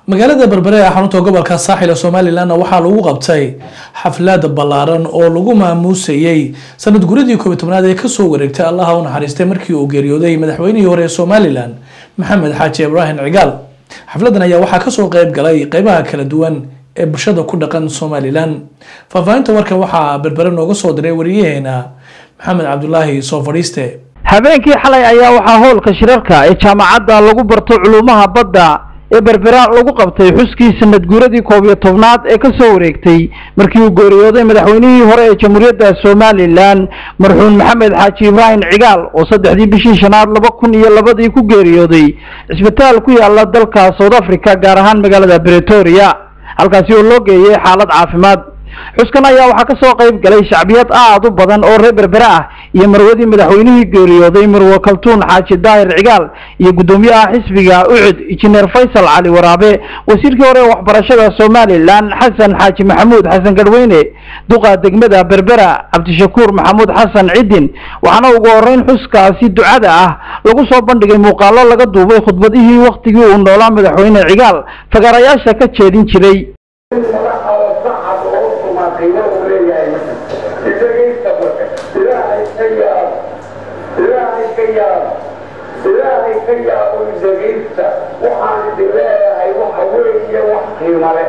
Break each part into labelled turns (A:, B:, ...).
A: magaalada berbere ee xarunta gobolka saaxil ee somalilanna waxaa lagu qabtay xaflad ballaaran oo lagu maamuusayey sanad guradii koobiy tobnaad ee kasoo wareegtay allaha u naxariistay markii uu geeriyooday madaxweynihii hore ee somalilan maxamed xaaji ibraahim cigaal xafladan ayaa waxaa kasoo qeyb galay qeybaha kala duwan ee bulshada ku dhaqan somalilan faahfaahinta warkan waxaa berbere nooga soo diray wariyaheena maxamed cabdulaahi soo fadhiiste
B: habeenkii xalay ayaa waxaa howlka shirarka ee jaamacadda lagu barto culuumaha badda ee berbera lagu qabtay xuskii sanad guuradii koob iyo tobnaad ee ka soo wareegtay markii uu geeriyooday madaxweynihii hore ee jamhuuriyadda somalilan marxuum maxamed xaaji ibraahim cigaal oo saddexdii bishii shanaad laba kun iyo labadii ku geeriyooday cisbitaal ku yaala dalka south africa gaar ahaan magaalada bretoria halkaasi oo loo geeyay xaalad caafimaad xuskan ayaa waxaa ka soo qayb galay shacbiyad aad u badan oo reer berbere ah iyo marwadii madaxweynihii geeriyooday marwe kaltuun xaaji daahir cigaal iyo guddoomiyaha xisbiga ucud injineer faysal cali waraabe wasiirkii hore ee waxbarashada somalilan xasan xaaji maxamuud xasan garweyne duqa degmada berbera cabdishakuur maxamuud xasan cidin waxaana ugu horeyn xuskaasi ducada ah lagu soo bandhigay muuqaalo laga duubay khudbadihii wakhtigii uu noolaa madaxweyne cigaal fagaarayaasha ka jeedin jiray
C: ilaahay ka yaabo dhegaysta waxaan idin leeyahay waxa weeye wax qiimo leh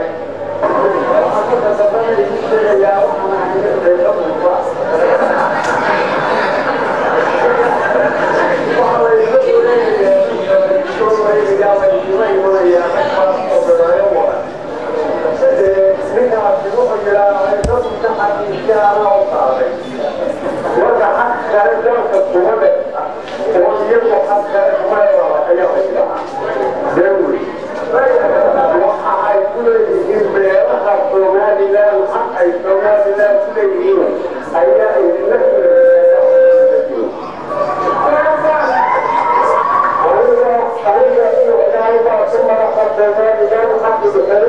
C: marka xaq kale dalka kuma dhe oo iyagu xaq kale kuma waxa ay ku leeyihiin beeraha somalilan xaq ay somalilan ku leeyihiin ayaa idinla aniga iyo ilaahay ku madaxa somalilan xaq bixin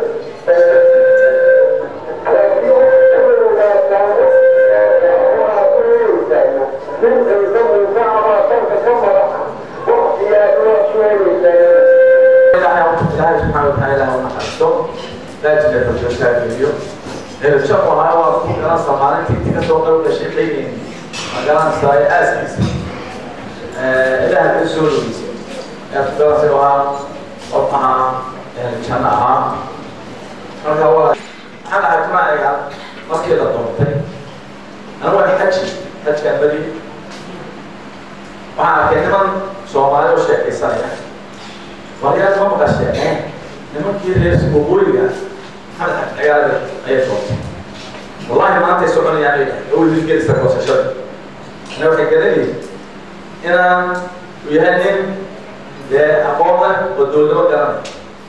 D: ilaahay subxaana watacaala ha naxariisto laajina xujoosaageliyo shaqu ahaa waa ku garanaysa maalintii intii kasoo qayb gashay qeygeyn ma garanaysaa ee aaskiisa ilaha ka soo dhoweysa ee ku garanaysa ahaa qof ahaa janno ahaa marka waa maxaan ahay kumaaciga markii la doontay anigu waa xaji xajkaan badi waxaan arkay niman soomaali oo sheekaysanaya waryaad ma maqasheen nimankii reer waqooyiga maxamed xaj cigaale ayay doontay wallahi maantay soconayaan oo hilgelisa goosashada ana waxay garanayeen inaan u yahay nin dee aqoon leh oo dowladnimo garanay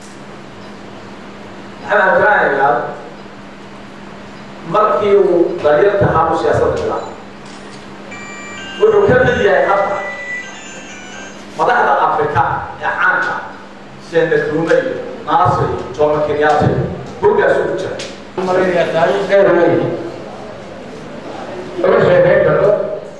D: maxamed xajiraan cigaal markii uu daryarta ahaa u siyaasadda bilaabay wuxuu ka mid yahay hadda madaxda afrika ee caanka sida nkrumah iyo naasir iyo jomo kenyatta iyo burgaasuu ku jira
C: maraya taariikh dheer wey laga sheekeyn karo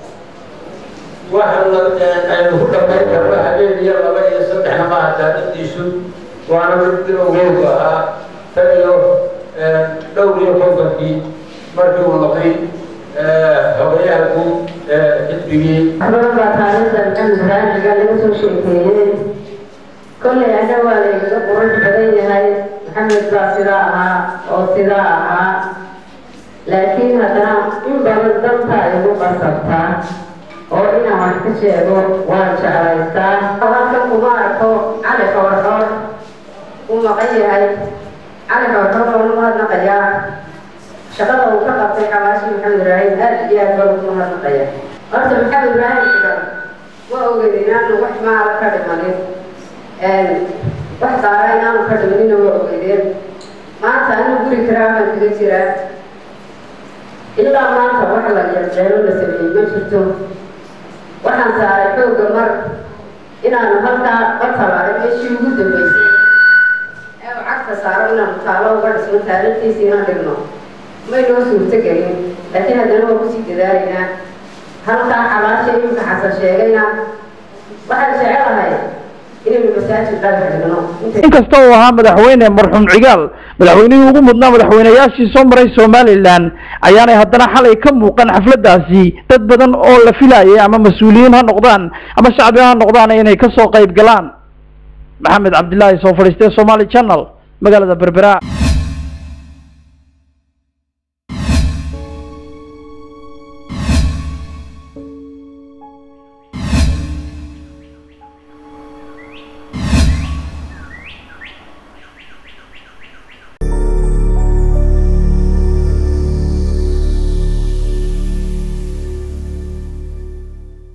C: waxa aynu ku dhamayn karno habeen iyo laba iyo saddexna maaha taariikhdiisu waana mid bilowgeedu ahaa tan iyo dhowr iyo kontonkii markii uu noqday hogayaha guud xisbigii
E: baa taariikhda maxamed raaniga laga soo sheekeeyey kollay ana waa laygaga qurux badan yahay maxamed baa sidaa ahaa oo sidaa ahaa laakiin haddana in badan dantaa igu qasabtaa oo inaan wax ka sheego waan jeclaystaa halkan kuma arko cali xoorxoor uu maqan yahay cali xoorxoor oo mahadnaqayaa shaqada uu ka qabtay xawaashi maxamed ibraahim aad iyo aad baa ugu mahadnaqaya horta maxamed ibraahim xigan ma oged inaanu wax maala ka dhimanin wax daara inaanu ka dhimanina ma ogeydeen maanta anu guri karaa baan kaga jiraa ilaa maanta wax la yarjeelo la sameeyey ma jirto waxaan saaray xoogga mar inaanu halkaa batala meeshii ugu dambeysay ee uu cagta saaro inaanu taalo uga dhisno taariikhtiisa inaan dhigno may noo suurto gelin laakiin haddana waa kusii dadaalaynaa halkaa xabaasha iminka xasan sheegayna waxaan jecelahay inaynu masaajid dhagax dhigno intay
B: inkasta uu ahaa madaxweyne marxuum cigaal madaxweynihii ugu mudnaa madaxweynayaashii soo maray somalilan ayaanay haddana xalay ka muuqan xafladaasi dad badan oo la filayay ama mas-uuliyiin ha noqdaan ama shacbi ha noqdaan inay kasoo qayb galaan maxamed cabdilaahi soo fadhiistay somaali channel magaalada berbera